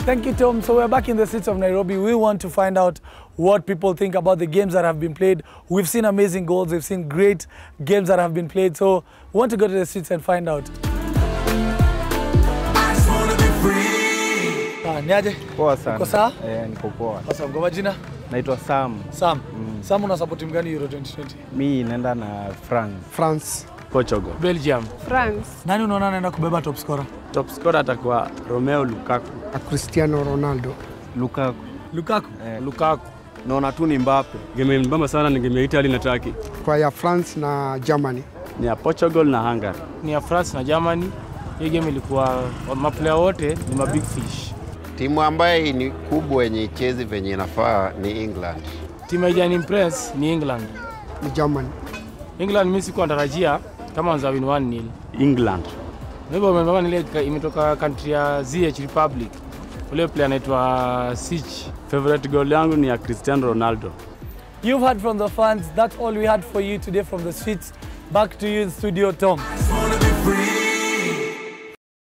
Thank you, Tom. So we're back in the streets of Nairobi. We want to find out what people think about the games that have been played. We've seen amazing goals. We've seen great games that have been played. So we want to go to the streets and find out. Ah, niaje? Poa sana. Uko sawa? Eh, niko poa. Awesome. Kwa majina? Naitwa Sam. Sam. Sam una support timu gani Euro 2020? Mi naenda na France. France. Portugal. Belgium. France. Nani unaona anaenda kubeba top scorer? Top scorer atakuwa Romeo Lukaku. A Cristiano Ronaldo. Lukaku. Lukaku. Eh, Lukaku. naona tu ni Mbappe. Game mbamba sana ni game ya Italy na Turkey. Kwa ya France na Germany. Ni ya Portugal na Hungary. Ni ya France na Germany. Hiyo game ilikuwa maplayer wote ni mabig fish. Timu ambaye ni kubwa yenye ichezi venye inafaa ni England. Timu haijani impress ni England. Ni Germany. England mimi sikuwa natarajia kama wanza win 1-0. England. Hivyo umemama ile imetoka country ya ZH Republic. Ule player anaitwa Sich. Favorite goal yangu ni ya Cristiano Ronaldo. You've heard from the fans. That's all we had for you today from the streets. Back to you in studio, Tom.